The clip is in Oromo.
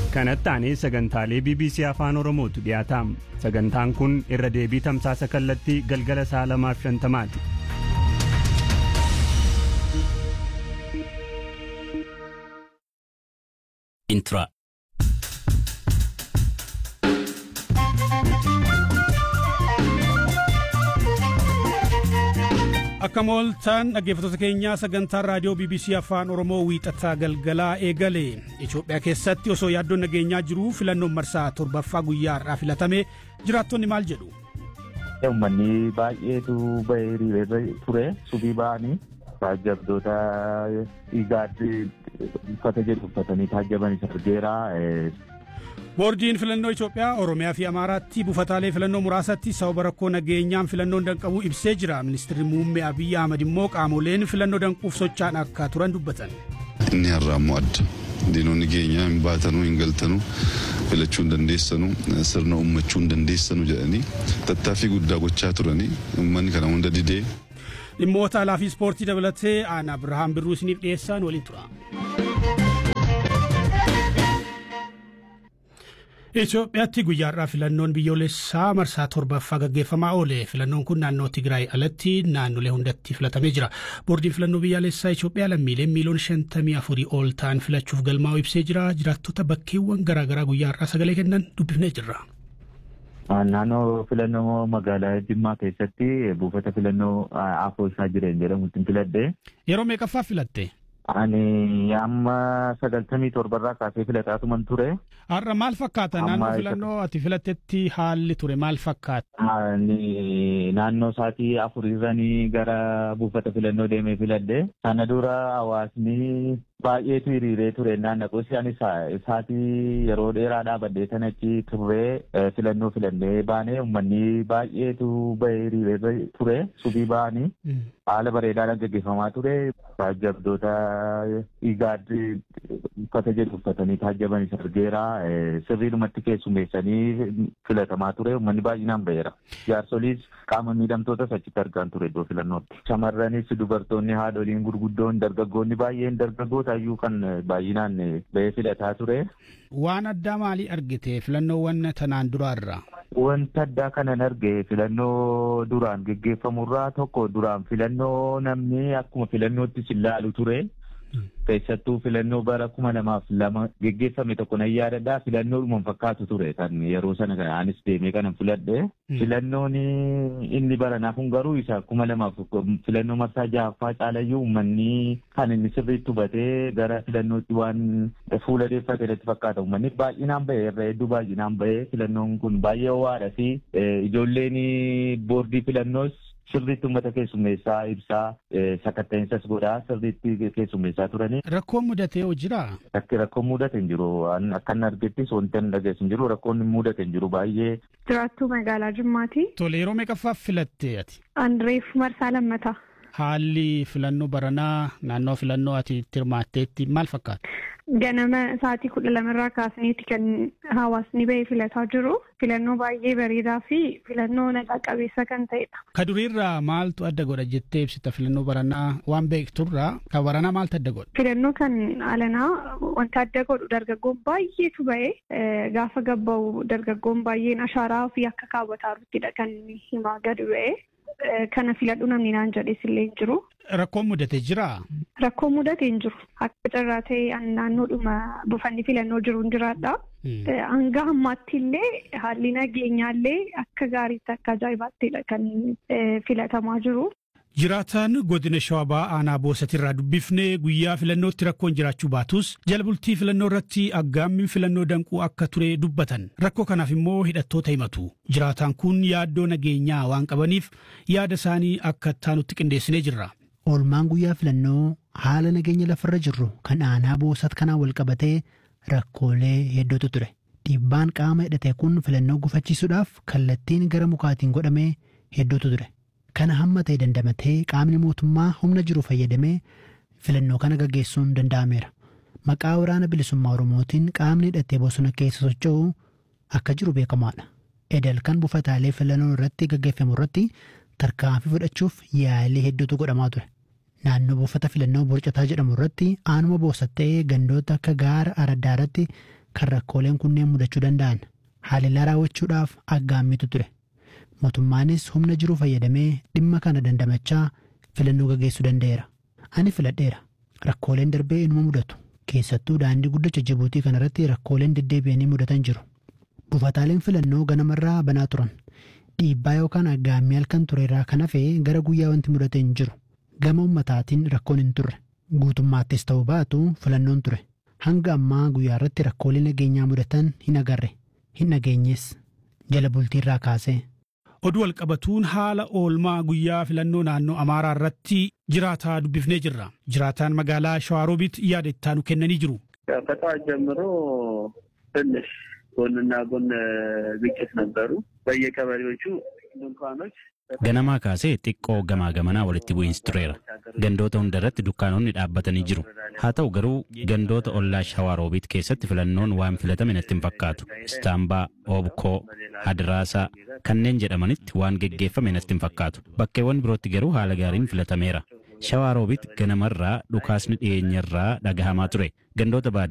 kanatti aanee sagantaalee bbc afaan oromootu dhiyaata sagantaan kun irra deebii tamsaasa kallattii galgala sa'a lamaaf shantamaati intra Akka mooltaan dhaggeeffattoota keenyaa sagantaan raadiyoo BBC Afaan Oromoo wiixataa galgalaa eegale Itoophiyaa keessatti osoo yaaddoon nageenyaa jiruu filannoon marsaa torbaffaa guyyaa har'aa filatame jiraattonni maal jedhu. Uummanni baay'eetu bahee hiriirra ture subii ba'anii taajjabdoota dhiigaatti uffata jedhu uffatanii taajjabanis argeera. Boordiin filannoo Itoophiyaa Oromiyaa fi Amaaraatti buufataalee filannoo muraasatti sababa rakkoo nageenyaan filannoon danqamuu ibsee jira. Ministeerri muummee Abiyyi Ahmad immoo qaamoleen filannoo danquuf socho'an akka turan dubbatan. Inni har'aa immoo adda. Diinonni keenya hin baatanuu hin galtanuu filachuu hin dandeessanuu sirna uummachuu hin dandeessanuu jedhanii tattaaffii guddaa gochaa turanii uummanni kana hunda didee. Dhimmoota alaa fi ispoortii dabalatee aan Abirahaam Birruu isiniif dhiyeessaan waliin tura. Itoophiyaatti guyyaa har'aa filannoon biyyoolessaa marsaa torbaffaa gaggeeffamaa oole. Filannoon kun naannoo Tigraay alatti naannolee hundatti filatamee jira. Boordiin filannoo biyyaalessaa Itoophiyaa lammiileen miiliyoona shantamii afurii ol ta'an filachuuf galmaa'u ibsee jira. Jiraattota bakkeewwan garaagaraa guyyaa har'aa sagalee kennan dubbifnee jirra. Naannoo filannoo magaalaa Jimmaa keessatti buufata filannoo afoo isaa jireen jedhamutti filadhe. Yeroo meeqaffaa filatte? Ani amma sagaltamii torbarraa kaasee filataatuman ture. Har'a maal fakkaata naannoo filannoo ati filattetti haalli ture maal fakkaata? Naannoo sa'aatii afurirranii gara buufata filannoo deemee filadhe. Sana dura hawaasni baay'eetu hiriiree ture naannoo ani sa'aatii yeroo dheeraa dhaabadhee tan achi turree filannoo filannee baanee uummanni baay'eetu bahee hiriiree ture subii ba'anii haala bareedaadhaan gaggeeffamaa ture. Taajjabdoota dhiigaatti uffata jedhu uffatanii taajjabanis argeera. Sirriidhumatti keessummeessanii filatamaa ture uummanni baay'inaan baheera. Jaarsoliis qaama miidhamtootas achitti argaan ture iddoo filannootti. Shamarranis dubartoonni haadholiin gurguddoon dargaggoonni baay'een dargaggoota iyyuu kan baay'inaan bahee filataa ture. Waan addaa maalii argite filannoowwan tanaan duraarraa? Wanta addaa kanan arge filannoo duraan geggeeffamurraa tokko duraan filannoo namni akkuma filannootti ilaalu ture. Keessattuu filannoo bara kuma lamaaf lama geggeeffame tokko nan yaadadha. Filannoo dhuman fakkaatu ture kan yeroo sana anis deemee kanan filadhe. Filannoon inni baranaa kun garuu isa kuma lamaaf filannoo marsaa ja'affaa caalayyuu uummanni kan inni sirriitti hubatee gara filannootti waan fuula deeffate irratti fakkaata. Uummanni baay'inaan bahee irra hedduu baay'inaan bahee filannoon kun baay'ee ho'aadha fi ijoolleen boordii filannoos sirriitti uummata keessummeessaa ibsaa sakatta'insa godhaa sirriitti keessummeessaa turanii. Rakkoon mudatee hoo jiraa? Rakkoon mudate hin jiru. Akkan argettis wanti an dhageessu hin jiru. Rakkoon mudate hin jiru baay'ee. Jiraattuu magaalaa Jimmaati. Tole yeroo meeqaffaaf filatte ati? Anreef marsaa lammataa. Haalli filannoo baranaa naannoo filannoo ati itti hirmaatteetti maal fakkaata? Ganama sa'aatii kudha lamarraa kaasneeti kan hawaasni bahee filataa jiru. Filannoo baay'ee bareedaa fi filannoo nagaa qabeessa kan ta'edha. Ka duriirraa maaltu adda godha jettee ibsita filannoo baranaa waan beekturraa ka baranaa maaltu adda godha? Filannoo kan alanaa wanta adda godhu dargaggoon baay'eetu bahee gaafa gabba'u dargaggoon baay'een ashaaraa ofii akka kaawwataa jiruttidha kan himaa gadi ba'ee. Kana filadhu namni naan jedhes illee hin jiru. Rakkoon mudate jiraa? Rakkoon mudate hin jiru. Akka carraa ta'e naannoodhuma buufanni filannoo jiru hin jiraadha. Hanga ammaatti illee haalli nageenyaa illee akka gaariitti akka ajaa'ibaattiidha kan filatamaa jiru. Jiraataan godina shawabaa aanaa boosatirraa dubbifnee guyyaa filannootti rakkoon jiraachuu baatus jala bultii filannoo irratti aggaammin filannoo danquu akka ture dubbatan rakkoo kanaaf immoo hidhattoota himatu jiraataan kun yaaddoo nageenyaa waan qabaniif yaada isaanii akka taanutti qindeessinee jirra. Oolmaan guyyaa filannoo haala nageenya lafarra jirru kan aanaa boosat kanaan wal qabatee rakkoolee hedduutu ture. Dhiibbaan qaama hidhate kun filannoo gufachiisuudhaaf kallattiin gara mukaatiin godhamee hedduutu ture. Kana hamma ta'e dandamatee qaamni mootummaa humna jiru fayyadamee filannoo kana gaggeessuun danda'ameera. Maqaa waraana bilisummaa Oromootiin qaamni hidhatee bosona keessa socho'u akka jiru beekamaadha. Edel kan buufataalee filannoo irratti gaggeeffamu irratti tarkaanfii fudhachuuf yaalii hedduutu godhamaa ture. Naannoo buufata filannoo borcataa jedhamu irratti aanuma boosatta'ee gandoota akka gaara araddaa irratti kan rakkooleen kunneen mudachuu danda'an. Haalellaa raawwachuudhaaf aggaammitu ture. Mootummaanis humna jiru fayyadamee dhimma kana dandamachaa filannoo gaggeessuu danda'eera. Ani filadheera. Rakkooleen darbee inuma mudatu. Keessattuu daandii guddicha Jibuutii kanarratti rakkooleen deddeebi'anii mudatan jiru. Buufataaleen filannoo ganamarraa banaa turan. Dhiibbaa yookaan aggaammii halkan turerraa kan hafe gara guyyaa wanti mudate hin jiru. Gama ummataatiin rakkoon hin turre. Guutummaattis ta'uu baatu filannoon ture. Hanga ammaa guyyaa irratti rakkoolee nageenyaa mudatan hin agarre. Hin dhageenyes. Jala bultiirraa kaasee. Oduu walqabatuun haala oolmaa guyyaa filannoo naannoo Amaaraa irratti jiraataa dubbifnee jirra. Jiraataan magaalaa Shawaarobiit yaada ittaanu kennanii jiru. ከጠዋት ጀምሮ ትንሽ ጎንና ጎን ግጭት ነበሩ። በየቀበሌዎቹ ድንኳኖች Ganamaa kaasee xiqqoo gamaa gamanaa walitti bu'iinsi tureera. Gandoota hunda irratti dukkaanonni dhaabbatanii jiru. Haa ta'u garuu gandoota ollaa Shawaaroobiit keessatti filannoon waan filatame natti hin fakkaatu. Istaambaa, Oobkoo, Adiraasaa kanneen jedhamanitti waan geggeeffame natti hin fakkaatu. Bakkeewwan birootti garuu haala gaariin filatameera. Shawaaroobiit ganamarraa dhukaasni dhiyeenyarraa dhagahamaa ture. Gandoota baadiyyaa